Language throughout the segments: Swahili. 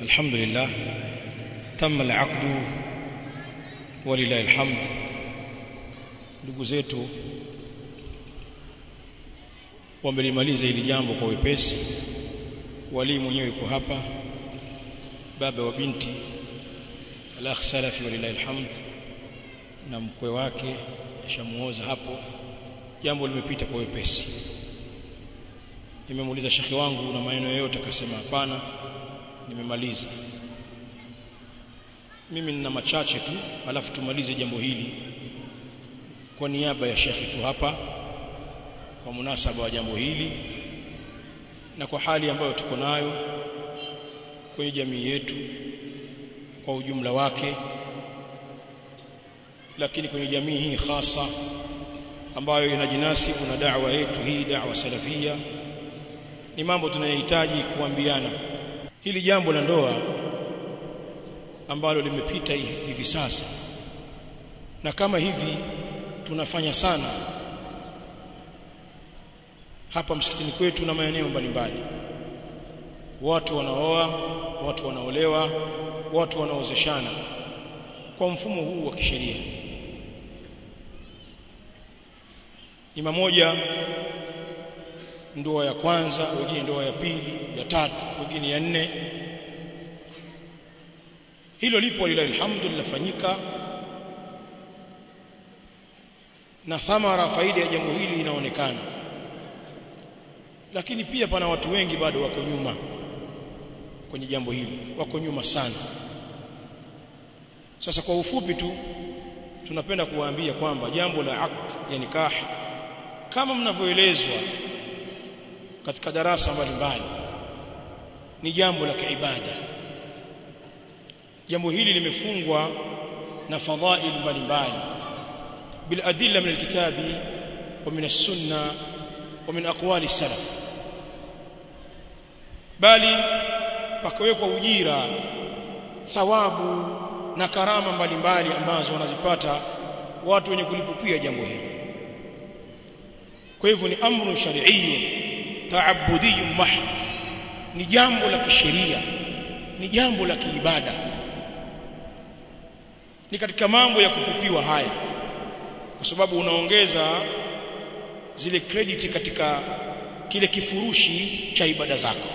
الحمد لله تم العقد ولله الحمد ndugu zetu wamelimaliza hili jambo kwa wepesi wali mwenyewe yuko hapa baba wa binti al-akh salafi walillahi alhamd na mkwe wake ashamuoza hapo jambo limepita kwa wepesi nimemuuliza shekhi wangu na maneno yote akasema hapana nimemaliza mimi nina machache tu alafu tumalize jambo hili kwa niaba ya shekhi tu hapa kwa munasaba wa jambo hili na kwa hali ambayo tuko nayo kwenye jamii yetu kwa ujumla wake lakini kwenye jamii hii hasa ambayo inajinasibu na da'wa yetu hii da'wa salafia ni mambo tunayohitaji kuambiana hili jambo la ndoa ambalo limepita hivi sasa na kama hivi tunafanya sana hapa msikitini kwetu na maeneo mbalimbali watu wanaoa watu wanaolewa watu wanaozeshana kwa mfumo huu wa kisheria ni mamoja ndoa ya kwanza wengine ndoa ya pili ya tatu wengine ya nne hilo lipo lillahi alhamdu linafanyika na thamara faida ya jambo hili inaonekana lakini pia pana watu wengi bado wako nyuma kwenye jambo hili wako nyuma sana sasa kwa ufupi tu tunapenda kuwaambia kwamba jambo la aqd ya nikah kama mnavyoelezwa katika darasa mbalimbali ni jambo la kiibada jambo hili limefungwa na fadhail mbalimbali bil adilla min alkitabi wa min as-sunna wa min aqwali salaf bali pakawekwa ujira thawabu na karama mbalimbali ambazo wanazipata watu wenye kulipukia jambo hili kwa hivyo ni amru shar'iyyun ta'abbudiyyun mahd ni jambo la kisheria ni jambo la kiibada ni katika mambo ya kupupiwa haya kwa sababu unaongeza zile credit katika kile kifurushi cha ibada zako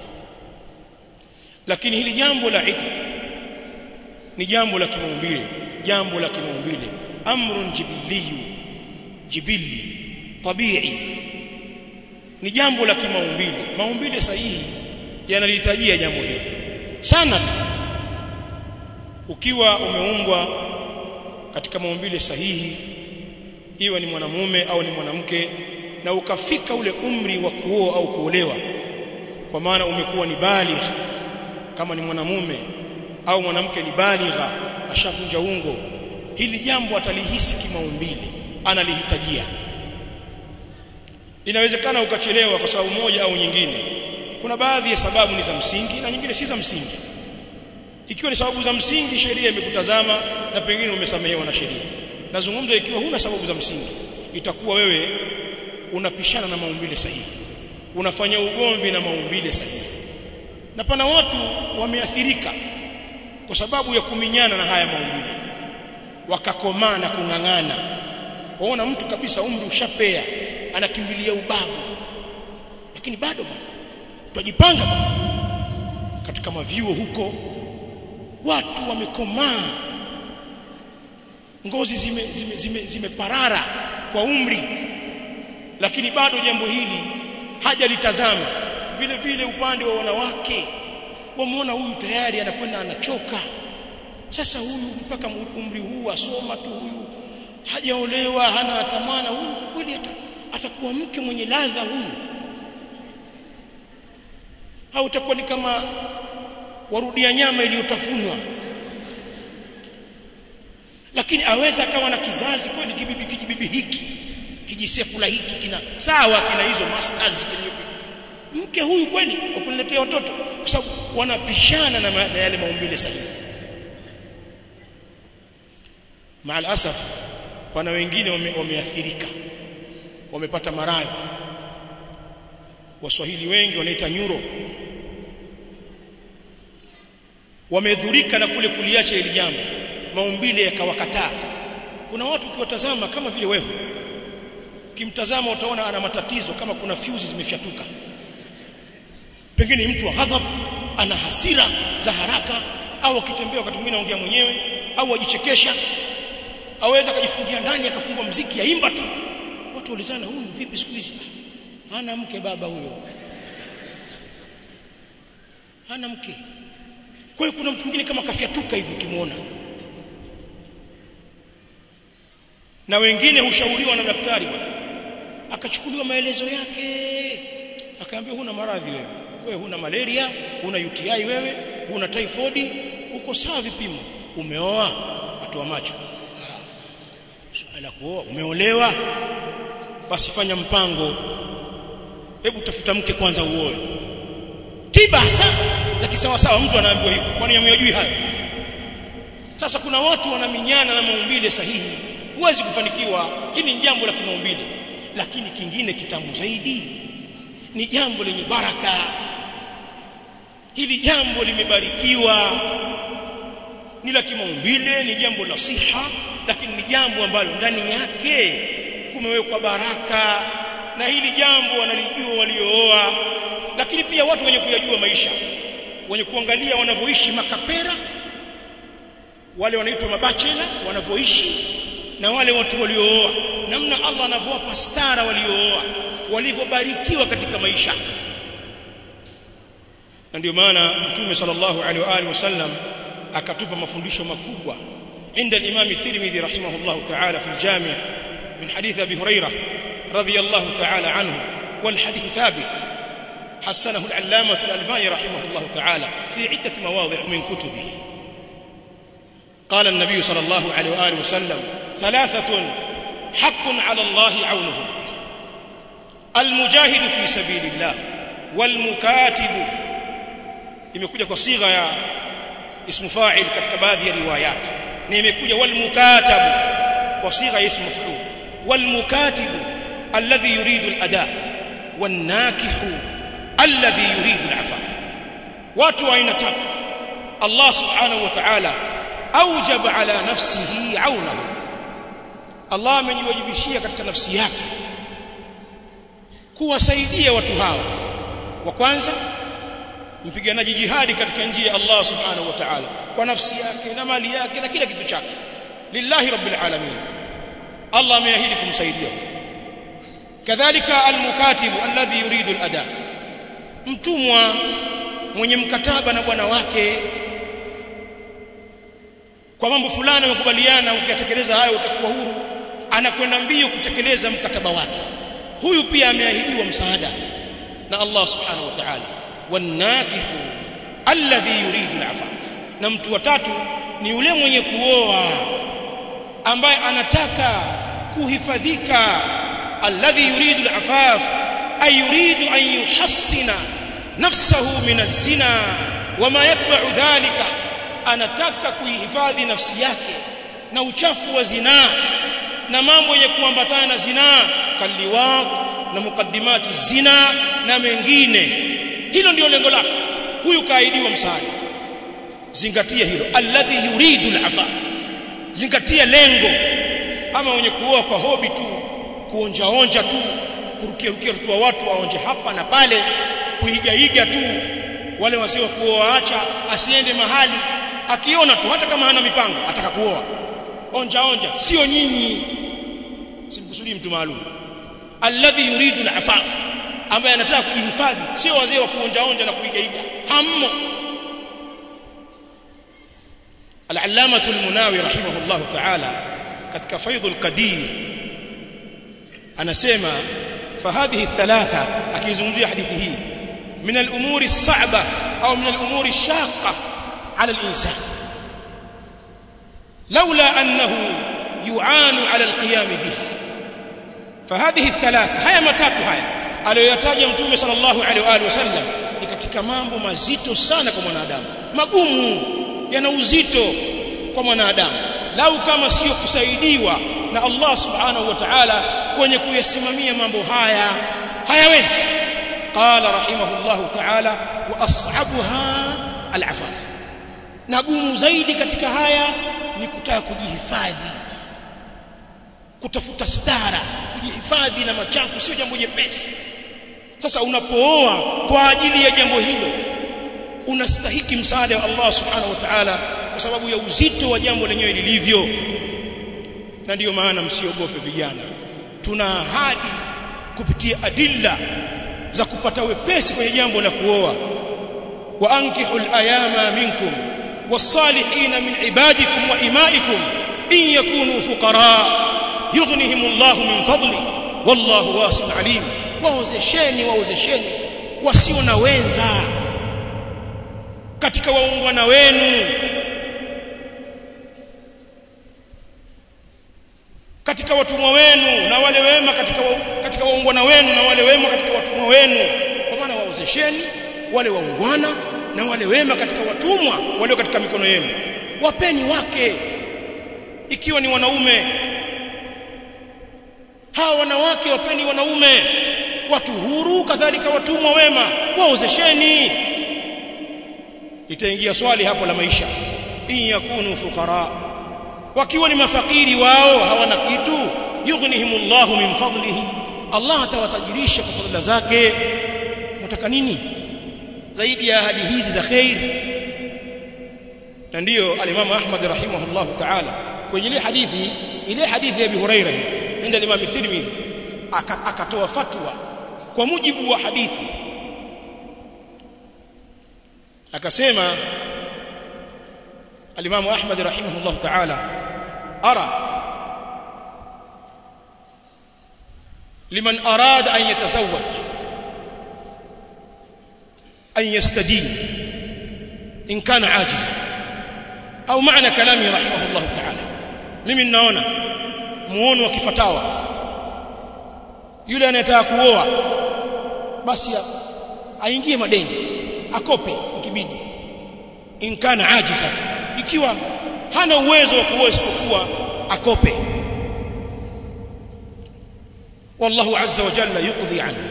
lakini hili jambo la iqd ni jambo la kimaumbile jambo la kimaumbile amrun jibiliyu jibili tabii ni jambo la kimaumbile maumbile sahihi yanalihitajia jambo hili sana tu ukiwa umeumbwa katika maumbile sahihi iwe ni mwanamume au ni mwanamke na ukafika ule umri wa kuoa au kuolewa kwa maana umekuwa ni baligh kama ni mwanamume au mwanamke ni baligha ashavunja ungo hili jambo atalihisi kimaumbile analihitajia inawezekana ukachelewa kwa sababu moja au nyingine kuna baadhi ya sababu ni za msingi na nyingine si za msingi ikiwa ni sababu za msingi sheria imekutazama na pengine umesamehewa na sheria nazungumza ikiwa huna sababu za msingi itakuwa wewe unapishana na maumbile sahihi unafanya ugomvi na maumbile sahihi na pana watu wameathirika kwa sababu ya kuminyana na haya maumbile wakakomaa na kung'ang'ana waona mtu kabisa umri ushapea anakimbilia ubabu lakini bado bwana tujipanga bwana katika mavyuo huko watu wamekomaa ngozi zimeparara zime, zime, zime kwa umri lakini bado jambo hili hajalitazama vile vile upande wa wanawake wamuona huyu tayari anakwenda anachoka sasa huyu mpaka umri huu asoma tu huyu hajaolewa hana atamana huyu kweli atakuwa mke mwenye ladha huyu au utakuwa ni kama warudia nyama iliyotafunwa lakini aweza akawa na kizazi kweli kibibi kijibibi hiki kijisefula hiki kina sawa kina hizo masters kwenye mke huyu kweli kwa kuniletea watoto kwa sababu wanapishana na, ma, na yale maumbile sahihi maal asaf pana wengine wameathirika wame wamepata maradhi waswahili wengi wanaita nyuro wamedhurika na kule kuliacha hili jambo maumbile yakawakataa kuna watu ukiwatazama kama vile wewe ukimtazama utaona ana matatizo kama kuna fuse zimefyatuka pengine mtu wa ghadhab ana hasira za haraka au akitembea wakati mwingine anaongea mwenyewe au ajichekesha aweza kujifungia ndani akafungwa mziki aimba tu watu ulizana huyu vipi siku hizi hana mke baba huyo hana mke kwa hiyo kuna mtu mwingine kama kafyatuka hivi ukimwona na wengine hushauriwa na daktari bwana akachukuliwa maelezo yake akaambiwa huna maradhi wewe wewe huna malaria huna UTI wewe huna typhoid uko sawa vipimo umeoa atoa macho swala kuoa umeolewa basi fanya mpango hebu tafuta mke kwanza uoe tiba hasa za kisawasawa mtu anaambiwa hivyo kwani yameyajui hayo sasa kuna watu wanaminyana na maumbile sahihi huwezi kufanikiwa hili ni jambo la kimaumbile lakini kingine kitamu zaidi ni jambo lenye baraka hili jambo limebarikiwa ni la kimaumbile ni jambo la siha lakini ni jambo ambalo ndani yake kumewekwa baraka na hili jambo wanalijua waliooa lakini pia watu wenye kuyajua maisha wenye kuangalia wanavyoishi makapera wale wanaitwa mabachela wanavyoishi na wale watu waliooa namna Allah anavyowapa stara waliooa walivyobarikiwa katika maisha na ndio maana mtume sallallahu alaihi wa alihi wasallam akatupa mafundisho makubwa عند الإمام الترمذي رحمه الله تعالى في الجامع من حديث أبي هريرة رضي الله تعالى عنه والحديث ثابت حسنه العلامة الألباني رحمه الله تعالى في عدة مواضع من كتبه قال النبي صلى الله عليه وآله وسلم ثلاثة حق على الله عونهم المجاهد في سبيل الله والمكاتب imekuja kwa sigha ya ismu fa'il katika baadhi ya riwayat na imekuja wal mukatabu kwa sigha ya ismu maf'ul wal mukatibu alladhi yuridu al ada wan nakihu alladhi yuridu al afaf watu wa aina tatu Allah subhanahu wa ta'ala aujaba ala nafsihi aunahu Allah amejiwajibishia katika nafsi yake kuwasaidia watu hao wa kwanza mpiganaji jihadi katika njia ya Allah subhanahu wa ta'ala kwa nafsi yake na mali yake na kila kitu chake lillahi rabbil alamin Allah ameahidi kumsaidia kadhalika almukatibu alladhi yuridu alada mtumwa mwenye mkataba na bwana wake kwa mambo fulani wamekubaliana ukiyatekeleza hayo utakuwa huru anakwenda mbio kutekeleza mkataba wake huyu pia ameahidiwa msaada na Allah subhanahu wa ta'ala wanakihu alladhi yuridu alafaf na mtu watatu ni yule mwenye kuoa ambaye anataka kuhifadhika alladhi yuridu alafaf ay yuridu an yuhassina nafsahu min az-zina wama yatba'u dhalika anataka kuihifadhi nafsi yake na uchafu wa zinaa na mambo yenye kuambatana na zinaa kaliwat na mukaddimati zina na mengine hilo ndio lengo lake huyu kaahidiwa msaada zingatia hilo alladhi yuridu alafaf zingatia lengo ama wenye kuoa kwa hobi tu kuonja onja tu kurukia rukia tu watu waonje hapa na pale kuigaiga tu wale wasio kuoa acha asiende mahali akiona tu hata kama hana mipango ataka kuoa onja onja sio nyinyi simkusudii mtu maalum alladhi yuridu alafaf ambaye anataka kujihifadhi sio wazee wa kuonja onja na kuigaiga hammo al-allamah al-munawi rahimahullah ta'ala katika faidhul qadir anasema fahadhihi thalatha akizungumzia hadithi hii min al-umuri as-sa'ba au min al-umuri ash-shaqqa 'ala al-insan لولا أنه يعان على القيام بها فهذه الثلاثة هيا matatu haya aliyoyataja mtume sallallahu alaihi wa alihi wasallam ni katika mambo mazito sana kwa mwanadamu magumu yana uzito kwa mwanadamu lau kama sio kusaidiwa na Allah subhanahu wa ta'ala kwenye kuyasimamia mambo haya hayawezi qala rahimahullahu ta'ala wa as'abuha al'afaf na gumu zaidi katika haya ni kutaka kujihifadhi kutafuta stara kujihifadhi na machafu sio jambo jepesi sasa unapooa kwa ajili ya jambo hilo unastahiki msaada wa Allah subhanahu wa ta'ala kwa sababu ya uzito wa jambo lenyewe lilivyo na ndiyo maana msiogope vijana tuna ahadi kupitia adilla za kupata wepesi kwenye jambo la kuoa wa ankihul ayama minkum والصالحين من عبادكم وإمائكم إن يكونوا فقراء يغنهم الله من فضله والله واسع عليم waozesheni waozesheni wasio na wenza katika waungwana wenu katika watumwa wenu na wale wema katika wa, katika waungwana wenu na wale wema katika watumwa wenu kwa maana waozesheni wale waungwana na wale wema katika watumwa walio katika mikono yenu wapeni wake ikiwa ni wanaume hawa wanawake wapeni wanaume watu huru kadhalika watumwa wema waozesheni litaingia swali hapo la maisha in yakunu fuqara wakiwa ni mafakiri wao hawana kitu yughnihimullahu min fadlihi Allah atawatajirisha kwa fadhila zake mtaka nini zaidi ya ahadi hizi za khair na ndiyo al-Imam Ahmad rahimahullah ta'ala kwenye ile hadithi ile hadithi ya Abi Hurairah inda Imam Tirmidhi akatoa fatwa kwa mujibu wa hadithi akasema al-Imam Ahmad rahimahullah ta'ala ara liman arada an yatazawwaj an yastadin in kana ajiza au maana kalami rahimahullah ta'ala mimi ninaona muono wa kifatawa yule anayetaka kuoa basi aingie madeni akope ikibidi in kana ajiza ikiwa hana uwezo wa kuoa isipokuwa akope wallahu azza wa jalla yuqdi anhu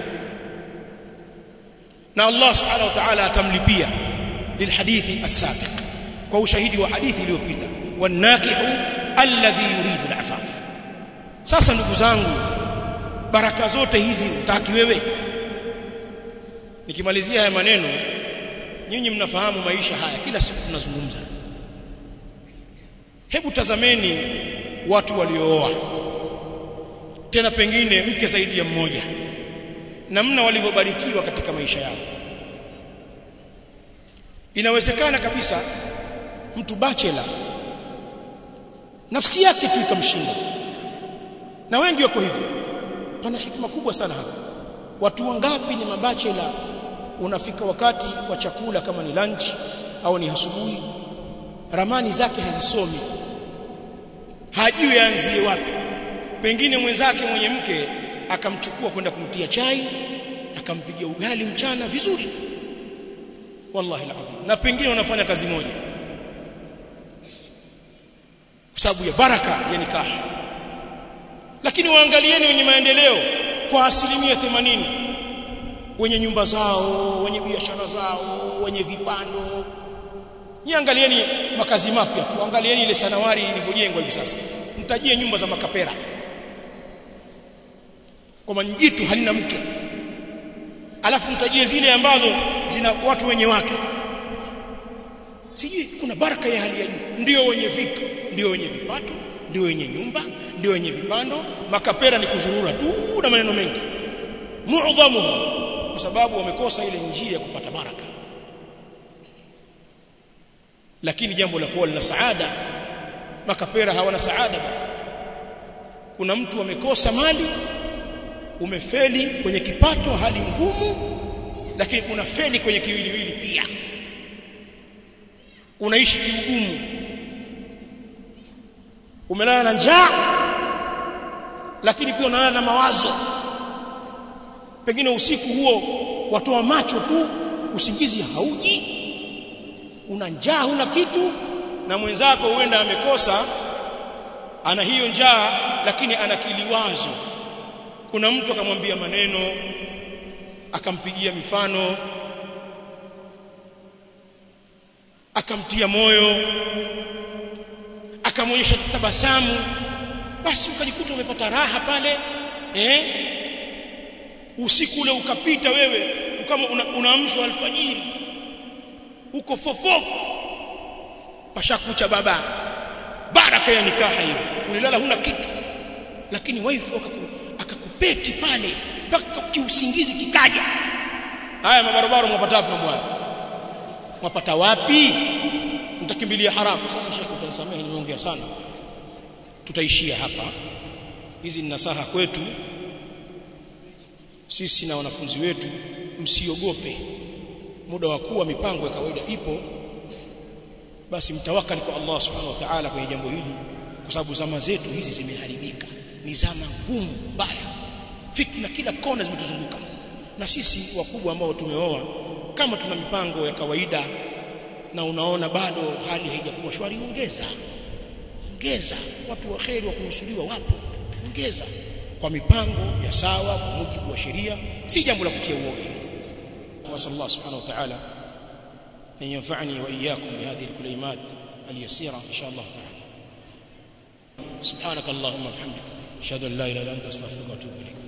na Allah subhanahu wa ta'ala atamlipia lilhadithi as-sabiq kwa ushahidi wa hadithi iliyopita wanakihu alladhi yuridu al-afaf sasa ndugu zangu baraka zote hizi utaki wewe nikimalizia haya maneno nyinyi mnafahamu maisha haya kila siku tunazungumza hebu tazameni watu waliooa tena pengine mke zaidi ya mmoja namna walivyobarikiwa katika maisha yao inawezekana kabisa mtu bachelor nafsi yake tu ikamshinda na wengi wako hivyo pana hikima kubwa sana hapa watu wangapi ni mabachela unafika wakati wa chakula kama ni lunch au ni asubuhi ramani zake hazisomi hajui aanzie wapi pengine mwenzake mwenye mke akamchukua kwenda kumtia chai akampigia ugali mchana vizuri wallahi alazim na pengine wanafanya kazi moja kwa sababu ya baraka ya nikaha lakini waangalieni wenye maendeleo kwa asilimia 80 wenye nyumba zao wenye biashara zao wenye vipando niangalieni makazi mapya tu angalieni ile sanawari ilivyojengwa hivi sasa mtajie nyumba za makapera kwamba jitu halina mke alafu mtajie zile ambazo zina watu wenye wake sijui kuna baraka ya hali ya juu ndio wenye vitu ndio wenye vipato ndio wenye nyumba ndio wenye vipando makapera ni kuzurura tu na maneno mengi muadhamu kwa sababu wamekosa ile njia ya kupata baraka lakini jambo la kuwa lina saada makapera hawana saada kuna mtu amekosa mali umefeli kwenye kipato hali ngumu lakini kuna feli kwenye kiwiliwili pia unaishi kiugumu umelala na njaa lakini pia unalala na mawazo pengine usiku huo watoa macho tu usingizi hauji una njaa huna kitu na mwenzako huenda amekosa ana hiyo njaa lakini ana kiliwazo kuna mtu akamwambia maneno akampigia mifano akamtia moyo akamwonyesha tabasamu basi ukajikuta umepata raha pale eh usiku ule ukapita wewe kama unaamshwa una alfajiri uko fofofo pashakucha baba baraka ya nikaha hiyo ulilala huna kitu lakini wife akakupeti pale mpaka kiusingizi kikaja haya mabarabara mwapata wapi mambo haya mwapata wapi mtakimbilia haramu sasa shekhi utanisamehe nimeongea sana tutaishia hapa hizi ni nasaha kwetu sisi na wanafunzi wetu msiogope muda wa kuwa mipango ya kawaida ipo basi mtawakali kwa Allah subhanahu wa ta'ala kwenye jambo hili kwa sababu zama zetu hizi zimeharibika ni zama ngumu mbaya fitna kila kona zimetuzunguka na sisi wakubwa ambao tumeoa kama tuna mipango ya kawaida na unaona bado hali haijakuwa shwari ongeza ongeza watu wa kheri wa kuhusudiwa wapo ongeza kwa mipango ya sawa kwa mujibu wa sheria si jambo la kutia uoga وصلى الله سبحانه وتعالى أن ينفعني وإياكم بهذه الكلمات اليسيرة إن شاء الله تعالى سبحانك اللهم وبحمدك أشهد أن لا إله إلا أنت أستغفرك وأتوب إليك